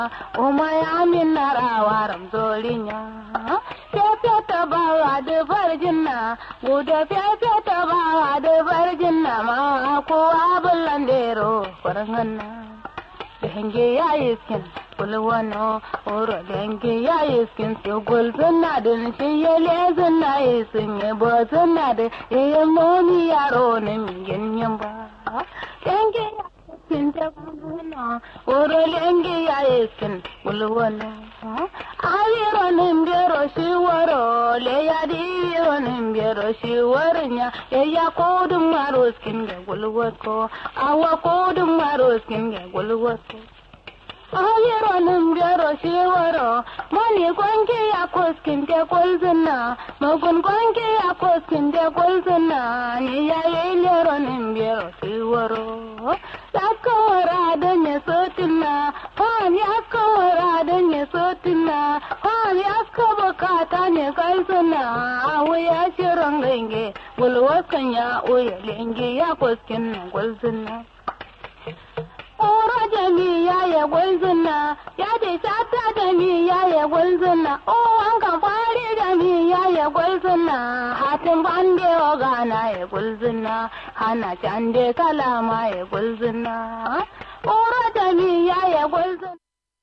umaya min narawa ramzolinya fefe ta bawa da farjinna guda fefe ta bawa da farjinna ma kowa bullandero farhanna denge ya iskin kulwano oro denge ya iskin su gulzuna din shi ya lezuna isin ya bozuna da iya moni yaro na mingin yamba denge ya iskin ta kulwano oro denge ya iskin kulwano ayiro nimbero shi waro le ya di yiro nimbero shi warnya ya ya kodun maro skin ga gulwato awa kodun maro skin ga gulwato ayiro nimbero shi waro mani gwanke ya koskin te kolzina magun gwanke ya koskin te kolzina ni ya yi lero nimbero shi waro yakawara da ya sotina han yakawara da ya sotina han yaska bukata ne kalsuna awu ya shirin gange gulwakan ya uya lenge ya koskin na gwalzina Ora jami ya ya gwalzina ya de sata jami ya ya gwalzina o wanka fari jami ya ya gwalzina hatin bande o gana ya gwalzina hana cande kalama ya gwalzina Ora jami ya ya gwalzina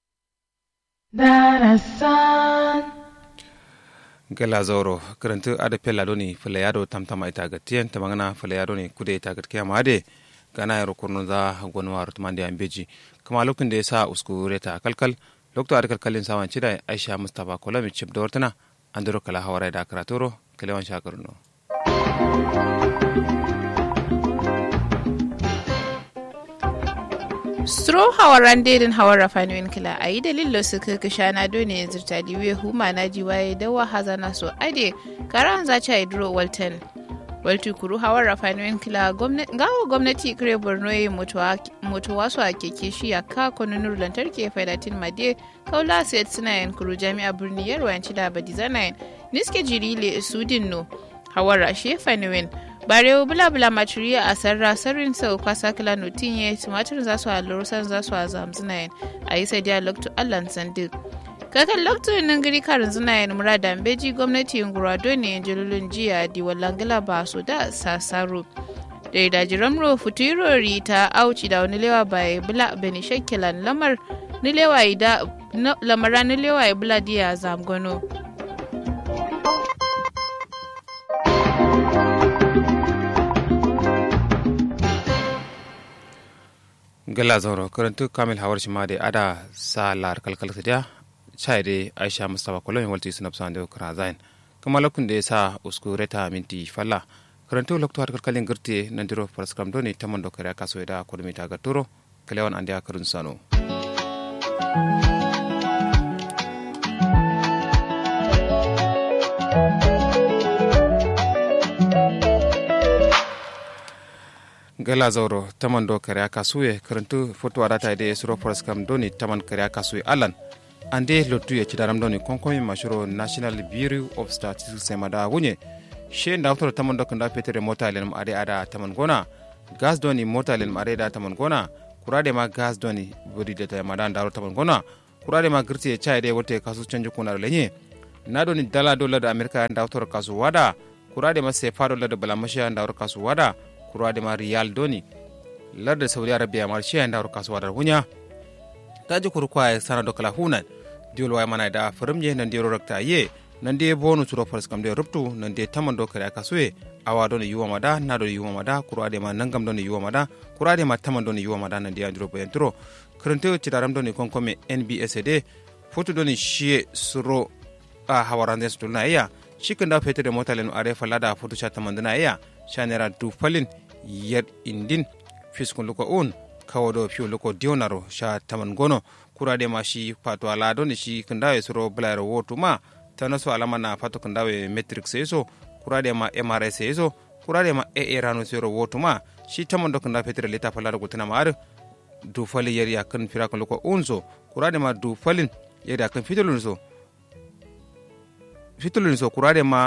darasan gela zoro karantu ada pella doni fele yado tamtama ita ga tiyan tamangana fele yado ni kude ita ga kiyama ade gana yaro kurno za gonu waru tumande ambeji kama lokacin da ya sa usku reta kalkal lokto ada kalkalin sawan cida aisha mustafa kolami chip da wartana andoro kala hawara da karatoro kalewan shakarno Stro hawaran dedin hawar rafanuin kila a yi dalilo su kaka shana dole zirta diwe huma na jiwaye dawa hazana so ade karan zaci a idro walton waltu kuru hawar rafanuin kila gawo gwamnati kire borno ya mutuwa su a keke shi a ka kwanonur lantarki ya faidatin made kaula sayar suna yan kuru jami'a birni yarwa yanci da badi zanayin niske jiri le sudin no hawar rashe fanuin barewo bula bula maturiya a sarra sarrin sau kwasa kila nutin ya tumatir za su halar san za su haza hamsinayen a yi sadiya loktu allan sandi kakan loktu nan gari karin zinayen murada beji gwamnati ngurado ne jalulun jiya di walangila ba su da sasaro da ya daji ramro futurori ta auci da wani lewa bai bula beni shakkilan lamar nilewa da lamara nilewa ya bula diya zamgono. gala zauro karantu kamil hawar shi ma da ada sa lar kalkal ta chai de aisha mustafa kolon walti sunab san de kra zain kuma lokun da ya sa usku reta minti falla karantu lokto har kalkalin girte nan diro paraskram doni tamon do kare kaso da kodumi ta gaturo kalewan ande akarun sano gala zauro taman do kare kasuye karantu foto adata de suro foras kam doni taman kare kasuye alan ande lotu ya cidaram doni konkomi mashuro national bureau of statistics semada wunye she ndawtoro taman do kanda petere mota lenum ade ada taman gona gas doni mota lenum ade da taman gona kurade ma gas doni bodi de ta madan daro taman gona kurade ma girti e chai de wote kasu canju kunar lenye na doni dala dollar da america ndawtoro kasu wada kurade ma sefa dollar da balamasha ndawtoro kasu wada kurade ma riyal doni larda saudi arabia mar shi anda ru kasuwa dar hunya taji kuru kwa sana do kala hunan diol way mana da farimje nan de rakta ye nan de bonu turo fars kam de ruptu nan de taman do kare kasue awa don yuwa mada na do yuwa mada kurade ma nangam don yuwa mada kurade ma taman don yuwa mada nan de andro bayan turo kurante ci daram don kon kome nbs de foto don shi suro a hawarande su na iya shikin da fetur da mota lenu are falada foto cha tamandana iya shanera du falin yar indin fiskun luko un kawo do fiyo luko dionaro sha taman gono kurade ma shi pato ala don shi kandawe suro blayro wotu ma tana so alama na fato kandawe metric seso kurade ma mrs seso kurade ma ee rano suro wotu ma shi taman do kanda fetur leta falada gutana ma ar du falin yar yakan fira kan luko unso kurade ma du falin yar yakan fitolun so fitolun so kurade ma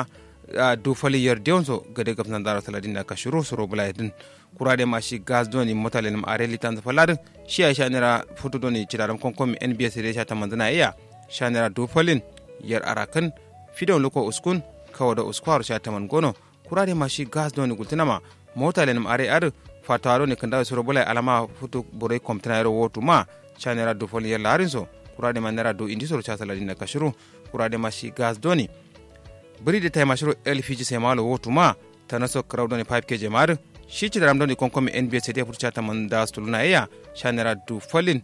du fali yer deonso gade gab nan dara saladin da kashuru suro bula din kurade ma shi gas doni motale nam are litan za faladin shi ya shanira foto doni cidaram konkomi nbs de sha tamandana iya shanira du falin yer arakan fidon loko uskun kawo da uskwar sha taman gono kurade ma shi gas doni gultinama motale nam are ar fataro ne kanda suro bula alama foto bore komtana yero wotu ma shanira du fali yer larinso kurade ma nera du indi soro cha saladin da kashuru kurade ma shi gas doni biri da tay mashiro lpg sai malo wotu ma ta naso crowd ne 5 kg mar shi ci daram doni konkomi nbs da furcha ta man da stuluna iya shanera du falin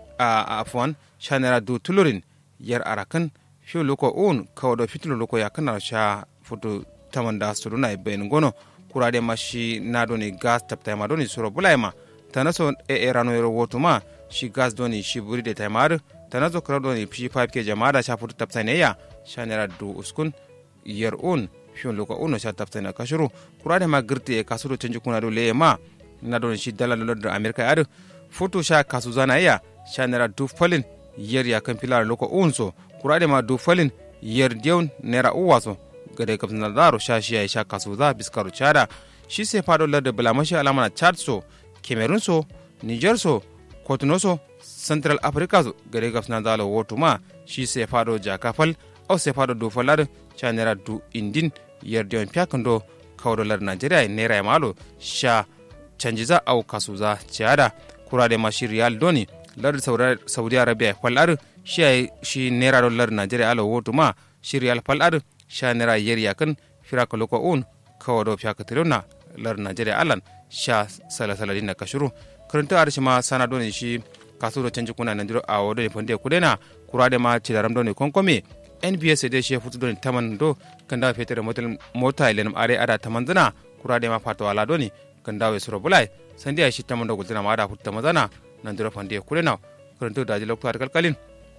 a afwan shanera du tulurin yar arakan fi loko un kawo da fitilo loko ya kana sha futu ta man da stuluna e ben gono kurade ma shi na doni gas tapta ma doni suro bulai ma ta naso e e rano yoro wotu ma shi gas doni shi buri da tay mar ta naso crowd doni fi 5 kg ma da sha futu tapta ne ya shanera du uskun yer un fiyon loka uno sha tafta na kashuru kurade ma girti e kasuru canji kuna do leye ma na don shi dala lolo da amerika adu foto sha kasu zana iya sha nera du falin yer ya kan filar loka unso kurade ma du falin yer diyon nera uwaso gade kapsin na daro sha shi ya sha kasu za biskaru chada shi se fado larda bulamashi alama na chad so cameroon so niger so kotuno so central africa so gade kapsin na dalo wotu ma shi se fado jakafal au se fado du falar cha nera du indin yerdi on piakando kawdo lar nigeria e nera e malo sha canjiza au kasuza ciada kurade ma shi riyal doni lar saudi arabia falar shi ay shi nera do lar nigeria alo wotu ma shi riyal falar sha nera yer yakan firaka loko un kawdo piakatirona lar nigeria alan sha sala sala dinna kashuru karanta arshi ma sana doni shi kasudo canji kuna nandiro a wodo ne fonde kudena kurade ma cidaram doni konkome nbs de she futu doni taman do kanda fetere motel mota ilenum are ada taman zana kurade ma fato ala doni kanda we suro bulai sandi ay shi taman do gultina ma ada futu tamazana nan diro fande kulena kuranto daji lokto ar kalkalin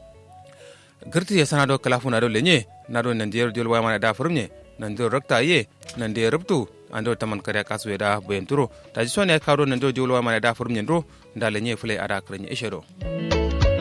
girti ya sana do kalafu na do lenye na do nan diro jol wayma da furmye nan diro rakta ye nan de rubtu ando taman kare kasu da boyenturo daji sone karo nan do jol wayma da furmye ndo nda lenye fule ada kranye ishero